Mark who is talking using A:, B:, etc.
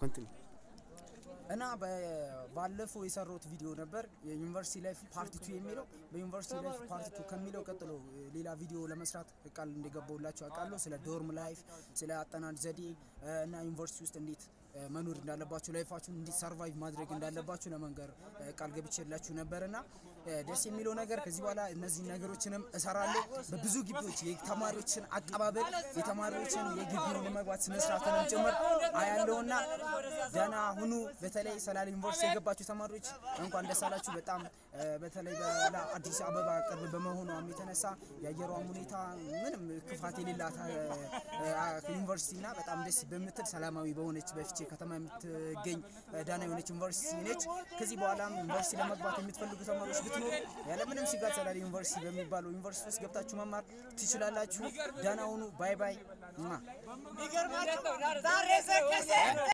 A: ኮንቲኒ
B: እና በ- ባለፈው የሰራሁት ቪዲዮ ነበር የዩኒቨርሲቲ ላይፍ ፓርቲ ቱ የሚለው በዩኒቨርሲቲ ላይፍ ፓርቲ ቱ ከሚለው ቀጥሎ እ, ሌላ ቪዲዮ ለመስራት ቃል እንደገባሁላችሁ አውቃለሁ። ስለ ዶርም ላይፍ፣ ስለ አጠናን ዘዴ እ, እና ዩኒቨርሲቲ ውስጥ እንዴት እ, መኖር እንዳለባችሁ ላይፋችሁን እንዴት ሰርቫይቭ ማድረግ እንዳለባችሁ ለመንገር እ, ቃል ገብቼላችሁ ነበር እና እ, ደስ የሚለው ነገር ከዚህ በኋላ እነዚህ ነገሮችንም እሰራለሁ። በብዙ ግቢዎች የተማሪዎችን አቀባበል የተማሪዎችን የግቢውን መግባት ስነስርዓትንም ጭምር አያለውና ደህና ሁኑ። በተለይ ሰላሌ ዩኒቨርሲቲ የገባችሁ ተማሪዎች እንኳን ደስ አላችሁ። በጣም እ፣ በተለይ ለአዲስ አበባ ቅርብ በመሆኗም የተነሳ የአየሯም ሁኔታ ምንም ክፋት የሌላት እ፣ እ፣ ዩኒቨርሲቲና በጣም ደስ በምትል ሰላማዊ በሆነች በፍቼ ከተማ የምትገኝ እ፣ ዳና የሆነች ዩኒቨርሲቲ ነች። ከዚህ በኋላም ዩኒቨርሲቲ ለመግባት የምትፈልጉ ተማሪዎች ብትኖሩ ያለምንም ስጋት ሰላሌ ዩኒቨርሲቲ በሚባለው ዩኒቨርሲቲ ውስጥ ገብታችሁ መማር ትችላላችሁ። ዳና ሁኑ። ባይ ባይ።